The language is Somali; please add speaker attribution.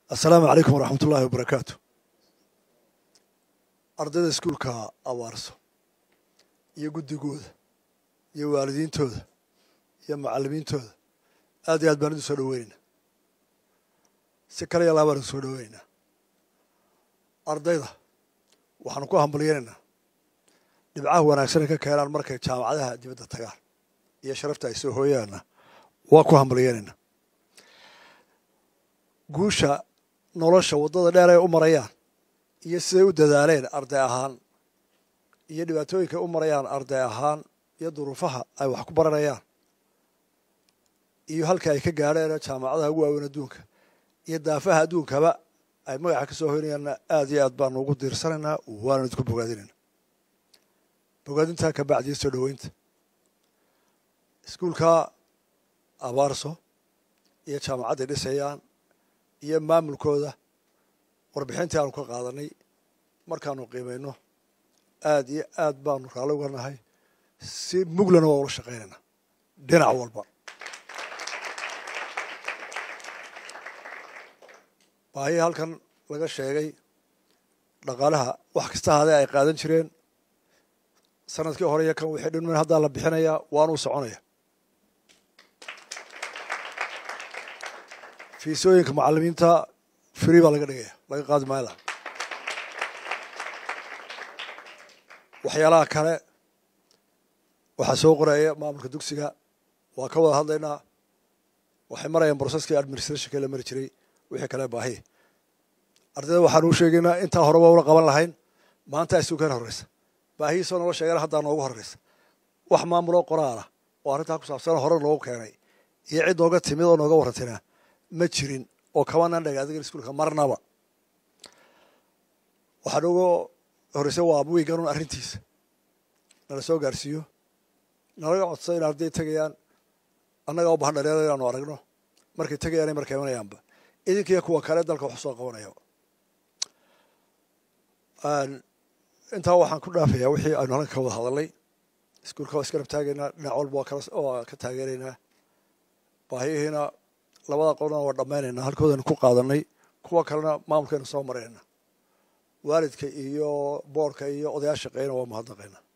Speaker 1: assalaamu calaykum waraxmat ullaahi wabarakaatu ardayda iskuulka abaarso iyo guddigooda iyo waalidiintooda iyo macallimiintooda aad iyo aad baan idin soo dhoweynaynaa si kale iyo laabaan idin soo dhoweynaynaa ardayda waxaanu ku hambalyaynaynaa dhibcaha wanaagsan ay ka keenaan markay jaamacadaha dibadda tagaan iyo sharafta ay soo hooyaanna waa ku hambalyaynaynaa guusha nolosha waddada dheer ay u marayaan iyo siday u dadaaleen arday ahaan iyo dhibaatooyinkaay u marayaan arday ahaan iyo duruufaha ay wax ku baranayaan iyo halka ay ka gaadheen jaamacadaha ugu waaweyn adduunka iyo daafaha adduunkaba ay magaca ka soo hoynayaanna aad iyo aad baanu ugu diirsanaynaa waanu idinku bogaadinayna bogaadintaa ka bacdiya soo dhoweynta iskuulka abaarso iyo jaamacadday dhisayaan iyo maamulkooda warbixintii aanu ka qaadanay markaanu qiimayno aad iyo aad baanu raalli uga nahay si muglana waa ula shaqaynaynaa dhinac walba baahii halkan laga sheegay dhaqaalaha wax kasta haadee ay qaadan jireen sanadkii hore iyo kan wixii dhinman haddaa la bixinayaa waanuu soconaya fiisooyinka macallimiinta free baa laga dhigaya laga qaadi maayla waxyaalaha kale waxaa soo qoraya maamulka dugsiga waa ka wada hadlaynaa waxay marayaan broseskii administrationka la mari jiray wixii kale baahi ardayda waxaanu u sheegaynaa intaa hore waa ula qaban lahayn maanta isuukan horreysa baahihiisoo noola sheegana haddaa noogu horreysa wax maamuloo qoraala oo arrintaa ku saabsan hore noogu keenay iyo cid nooga timid oo nooga warrantina ma jirin oo kabanaan dhagaadigan iskuulka marnaba waxaa nooga horreysay waa wiiganun arrintiisa nala soo gaarsiiyo nalaga codsa in arday tegayaan annagaa u bahan dhalinyarada inaanu aragno markay tegayaan markay imanayaanba idinkiiyo kuwa kale dalka wax soo qabanaya intaa waxaan ku dhaafayaa wixii aynu halkan ka wada hadalnay iskuulka waa iska rab taagaynaa dhinac walba waa ka taageeraynaa baahiyihiina labada qolna waa dhammaynaynaa halkoodaynu ku qaadanay kuwa kalena maamulkaynu soo marayna waalidka iyo boorka iyo odayaal shaqeyna waa mahadnaqaynaa